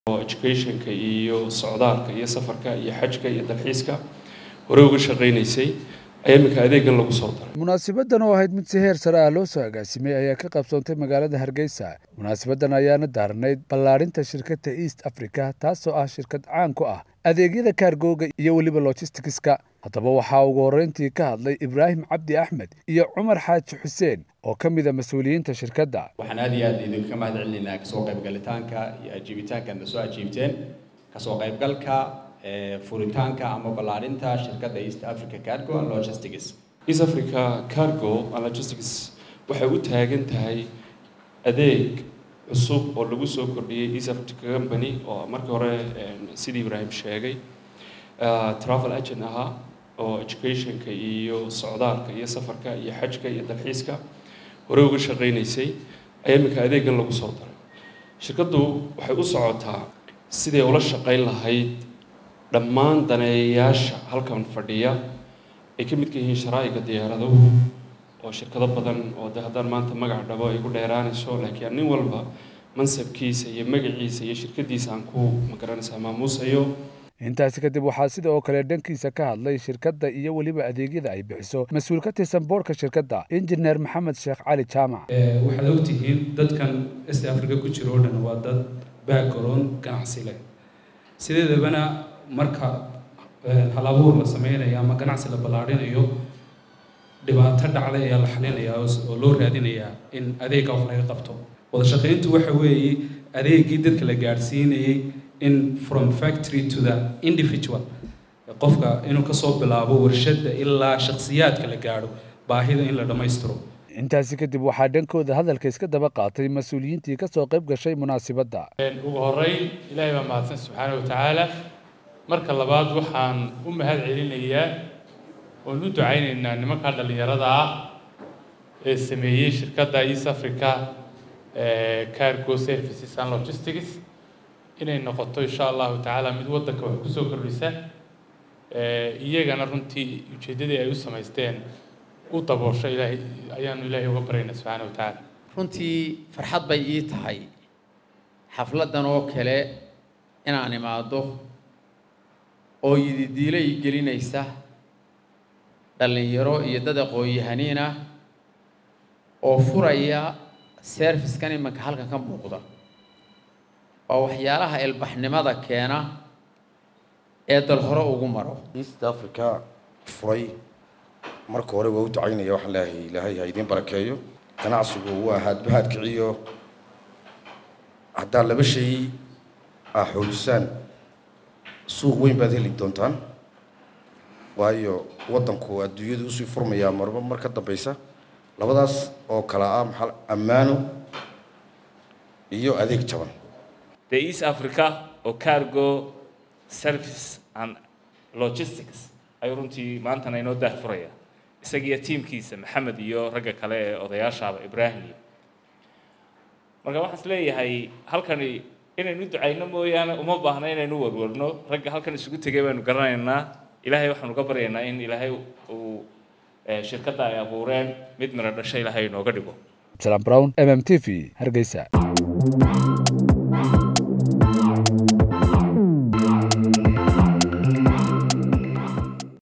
oo educationka iyo socdaalka iyo safarka iyo xajka iyo dalxiiska hore uga shaqaynaysay ayaa iminka adeegan lagu soo daray munaasabadan oo ahayd mid si heer sare ah loo soo agaasimay ayaa ka qabsoontay magaalada hargeysa munaasabadan ayaana daarnayd ballaadhinta shirkadda east africa taasoo ah shirkad caan ku ah adeegyada kaargooga iyo weliba logisticska haddaba waxaa ugu horreyntii ka hadlay ibraahim cabdi axmed iyo cumar xaaji xuseen oo ka mid a mas-uuliyiinta shirkadda waxaan aad iyo aad idinka mahad celinaynaa kasoo qaybgalitaanka iyo ajiibitaankaadna soo ajiibteen kasoo qaybgalka furitaanka ama ballaadhinta shirkadda east africa cargo and logistics east africa cargo and logistics waxay u taagan tahay adeeg cusub oo lagu soo kordhiyey east africa company oo markii hore sidii ibraahim sheegay travel agent ahaa oo educationka iyo socdaalka iyo safarka iyo xajka iyo dalxiiska hore uga shaqaynaysay ayaa iminka adeegan lagu soo daray shirkaddu waxay u socotaa siday ula shaqayn lahayd dhammaan daneeyayaasha halkan fadhiya ay ka midka yihiin sharaa'iga diyaaraduhu oo shirkado badan oo de haddaan maanta magac dhabo ay ku dheeraanayso laakiin nin walba mansabkiisa iyo magaciisa iyo shirkadiisa aan ku magaranaysaa maamuusayo intaasi kadib waxaa sida oo kale dhankiisa ka hadlay shirkadda iyo weliba adeegyada ay bixiso mas-uul ka tirsan boorka shirkadda injineer maxamed sheekh cali jaamac waxaad ogtihiin dadkan est africa ku jiro oo dhan waa dad background ganacsi leh sideedabana marka hal abuur la sameynayo ama ganacsi la ballaadhinayo dhibaato dhacday ayaa la xalinayaa oo loo raadinayaa in adeegga wax laga qabto wada shaqayntu waxa weeye adeeggii dadka la gaadhsiinayay in from factory to the individual qofka inuu kasoo bilaabo warshadda ilaa shakhsiyaadka la gaadho baahida in la dhammaystiro intaasi kadib waxaa dhankooda hadalka iska daba qaatay mas-uuliyiintii kasoo qayb gashay munaasibadda ugu horeyn ilaahay baa mahadsan subxaana wa tacaala marka labaad waxaan u mahad celinayaa oon u ducaynaynaa nimanka dhallinyarada ah ee sameeyey shirkadda east africa cargo services and logistics inay noqoto insha allahu tacaala mid waddanka wax kusoo kordhisa iyagana runtii ujeeddadii ay u samaysteen u daboosho ilaahay ayaanu ilaahay uga baryaynaa subxaana wa tacaala runtii farxad bay ii tahay xafladdan oo kale inaan imaado oo yididiilo ii gelinaysa dhallinyaro iyo dad aqoon-yahaniin ah oo furaya servicekan imanka halkan ka muuqda waa waxyaalaha ilbaxnimada keena ee dal hore ugu maro east africa furay marka hore waa u ducaynaya waxaan leeyahay ilaahay ha idiin barakeeyo ganacsigu waa haadbahaad kiciyo haddaa laba shay ah xoolisaan suuq weyn baad heli doontaan waayo waddanku adduunyadu usii furmayaa marba mar ka dambaysa labadaas oo kale ah maxaa ammaano iyo adeeg jaban the east africa oo cargo service and logistics ayuu runtii maantana inoo daahfuraya isagiiyo tiimkiisa maxamed iyo ragga kale ee odayaashaaba ibraahim iyo marka waxaan is leeyahay halkani inaynu ducayno mooyaane uma baahna inaynu warwarno ragga halkan isugu tegay baynu garanaynaa ilaahay waxaanu ka baryaynaa in ilaahay uu shirkadda ay abuureen mid miro dhasho ilaahay inooga dhigo absalaan brown m m t v hargeysa